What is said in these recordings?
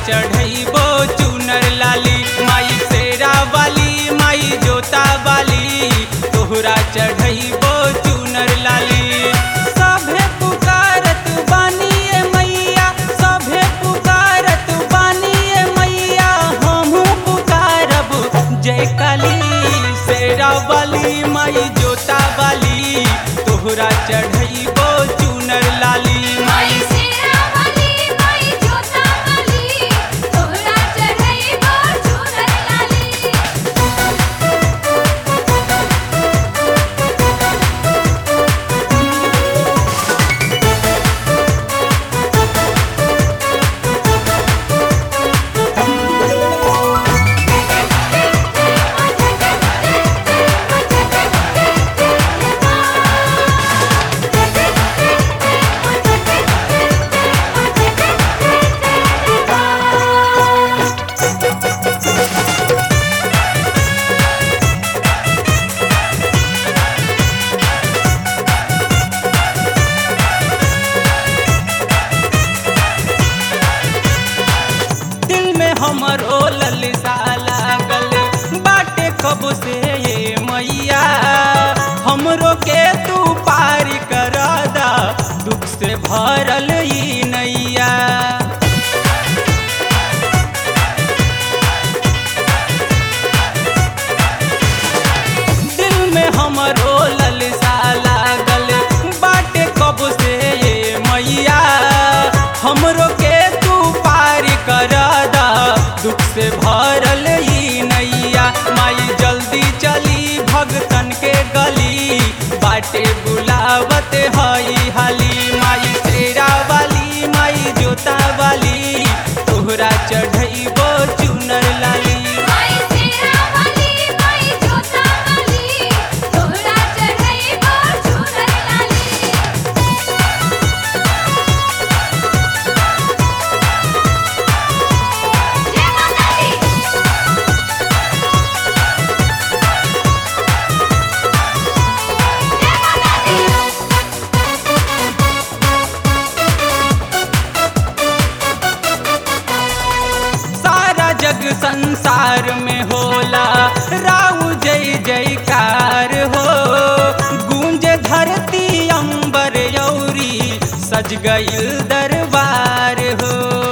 चढ़ैबो चुनर लाली माई शेरा वाली माई जोता वाली तोहरा चढ़ैबो चुनर लाली सभे पुकारत बानिए मैया सभे पुकारत बानिए मैया हमहू पुकारब जय काली शेरा वाली माई जोता वाली तोहरा चढ़ैबो चुनर लाली माई माई शेरा वाली माई जोता वाली तोहरा चढ़ैबो चुनर लाली दिल में हमर ओ ललसा लागल बाटे कब से ये मैया हमरो के तू पार करा दा दुख से भरल ई नैया दिल में हमर ओ ललसा लागल बाटे कब से ये मैया हमरो के तू पार कर दा दुख से भरल ई नैया माई जल्दी चली भगतन के गली बाटे बुलावत हई हाली माई शेरा वाली माई जोता वाली तोहरा चढ़ैबो चुनर लाली माई शेरा वाली माई जोता वाली तोहरा चढ़ैबो चुनर लाली जय माता दी जय माता दी सारा जग संसार में होला राउ जय जयकार हो गूंज धरती अंबर यौरी सज गईल दरबार हो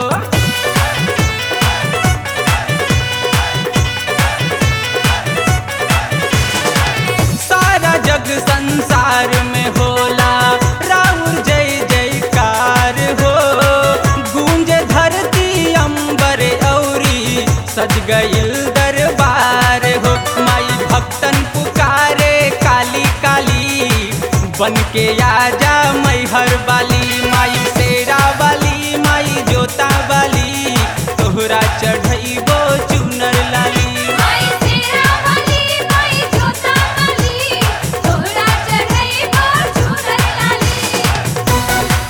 सारा जग संसार में होला राउर जय जयकार हो गूंज धरती अंबर औरी सज गईल दरबार हो माई भक्तन पुकारे काली काली बन के आजा मैहर वाली माई शेरा वाली माई जोता वाली तोहरा चढ़ैबो चुनर लाली माई शेरा वाली माई जोता वाली तोहरा चढ़ैबो चुनर लाली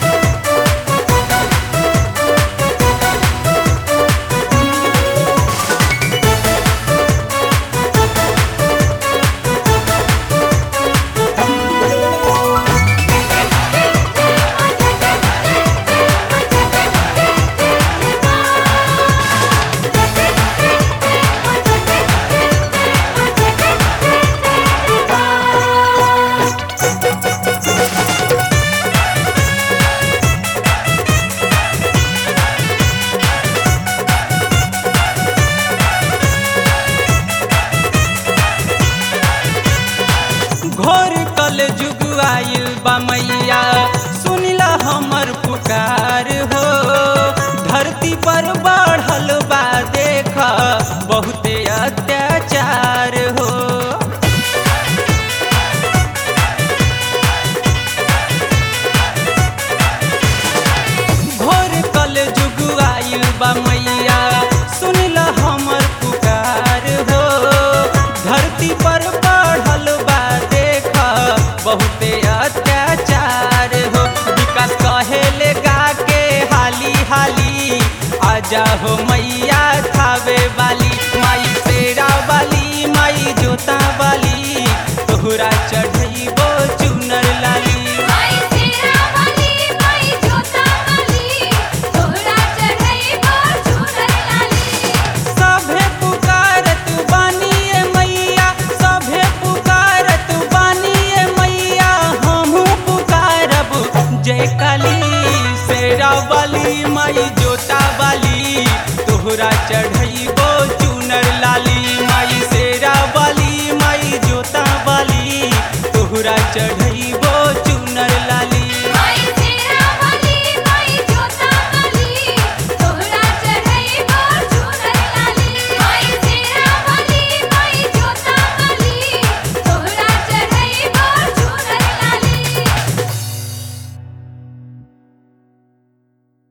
घोर कल जुग आइल बा मैया सुनिला हमर पुकार हो धरती पर बढ़ल बा देख बहुते अत्याचार हो घोर कल जुग आइल बा मैया सुनिला हमर पुकार हो धरती पर बढ़ल बा देख बहुते अत्याचार हो विकास कहेले गा के हाली हाली आजा हो मैया थावे वाली माई शेरा वाली माई जोता वाली तोहरा चढ़ैबो चुनर लाली माई शेरा वाली माई जोता वाली तोहरा चढ़ैबो चुनर चढ़ई